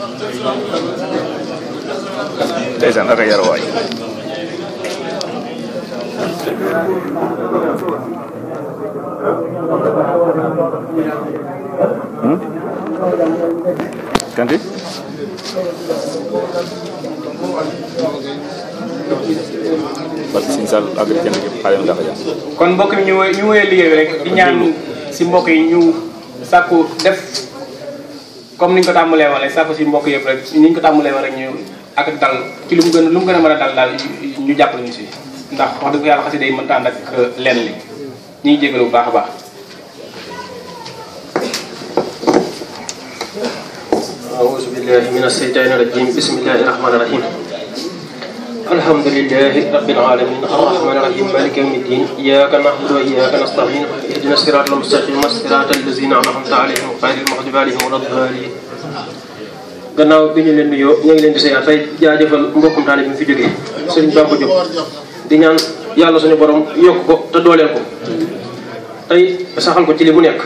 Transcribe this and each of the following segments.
ndeysaan ak a yar waay kanti parce que siñ sal agri jënd yëpp xale yu ndax ja kon mbokk mi ñu woy ñu woyee liggéey bi rek di ñaan si mbokk yi ñu sàkku def comme niñ ko tàmbalee wala sàkku si mbokk yëpp rek niñ ko tàmbalee wala rek ñu ak dal ci lu mu gën a lu mu gën a mën a dal daal ñu jàppale ñu si ndax wax dëgg yàlla xasida yi mënta ànd ak lenn li ñu ngi jégalu bu baax a baax أعوذ بالله من الشيطان الرجيم بسم الله الرحمن الرحيم الحمد لله رب العالمين الرحمن الرحيم مالك يوم الدين إياك نعبد وإياك نستعين اهدنا الصراط المستقيم صراط الذين أنعمت عليهم غير المغضوب عليهم ولا الضالين gannaaw bi ñu leen nuyoo ñu ngi leen di seeyaat tey jaajëfal mbokkum taale bi mu fi jógee Serigne Bamba Diop di ñaan yàlla suñu borom yokk ko te dooleel ko tey saxal ko ci li mu nekk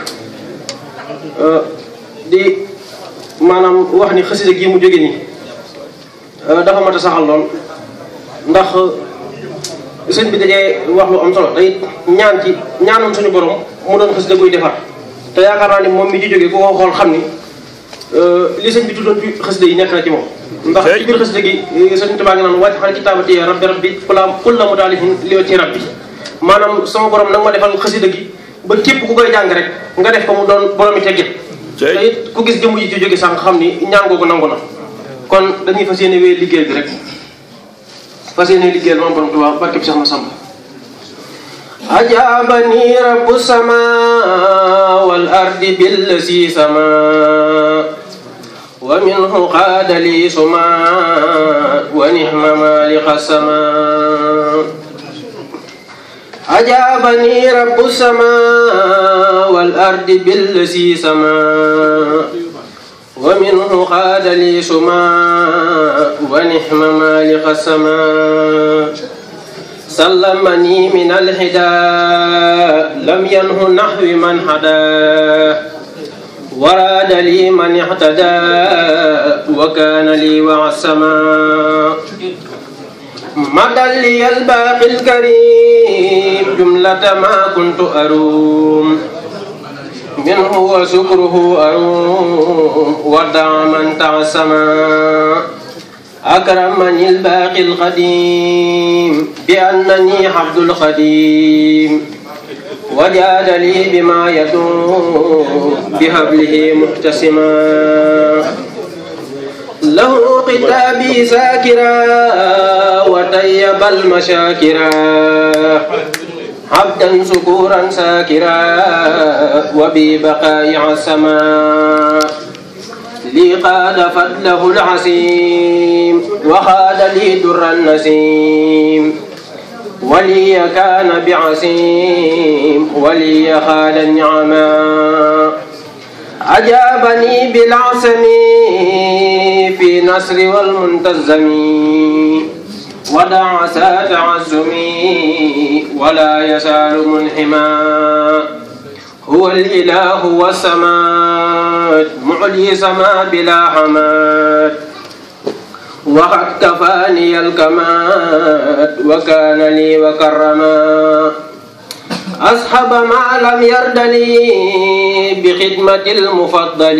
di maanaam wax ni xasida gi mu jóge nii dafa mat a saxal lool ndax sëñ bi dajee wax lu am solo te it ñaan ci ñaanoon suñu borom mu doon xasida guy defar te yaakaar naa ni moom mi ci jóge ku ko xool xam ni li sëñ bi tuddoon ci xasida yi nekk na ci moom ndax ci biir xasida gi sëñ Tuubaa ngi naan wàcc xale kitaabati rabbi rabbi kula kulla mu daalihin li wa ci rabbi maanaam sama borom nag ma defal xasida gi ba képp ku koy jàng rek nga def ko mu doon boromi teggin te it ku gis jëmm ji ci jóge sànq xam ni ñaan googu nangu na kon dañuy fas yéene wéy liggéey bi rek fas yéene liggéeyal moom borom Tuubaa barke bi Seex Masamba أجابني رب السماء والأرض بالذي سما ومنه قاد لي سما ونعم مالك السماء أجابني رب السماء والأرض بالذي سما ومنه قاد لي سما ونعم مالك السماء سلمني من الهدى لم ينه نحو من حدا وراد لي من اهتدى وكان لي وعسما مدى لي الباقي الكريم جملة ما كنت أروم منه وشكره أروم ودع من تعسما أكرمني الباقي القديم بأنني عبد الخديم وجاد لي بما يدوم بهبله محتسما له قتابي ساكرا وطيب المشاكرا عبدا سكورا ساكرا وببقاء السماء لي قاد فضله العسيم وخاد لي در النسيم ولي كان بعسيم ولي خال النعما أجابني بالعسم في نصر والمنتزم ودع سات عزمي ولا يزال منحما هو الإله والسماد معلي سما بلا حماد وقد كفاني الكماد وكان لي وكرما أصحب ما لم يرد لي بخدمة المفضل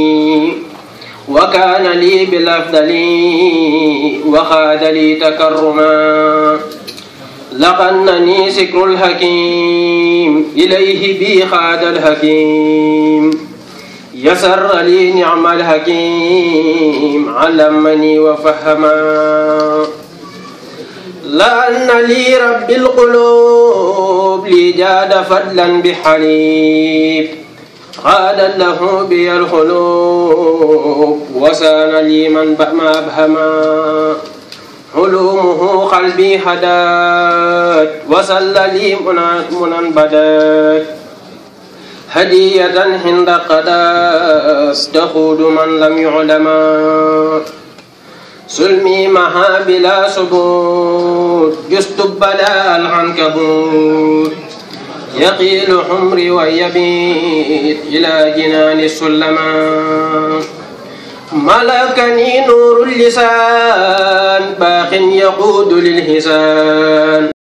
وكان لي بالأفضل وخاد لي تكرما لقنني سكر الحكيم إليه بي خاد الحكيم يسر لي نعم الحكيم علمني وفهما لأن لي رب القلوب لي جاد فضلا بحليب قاد له بي القلوب وسان لي من ما أبهما علومه قلبي هدات وصل لي منى بدات هدية عند قداس تخود من لم يعلم سلمي مها بلا سبوت جست بلا العنكبوت يقيل حمري ويبيت إلى جنان السلما ملكني نور اللسان باق يقود للحسان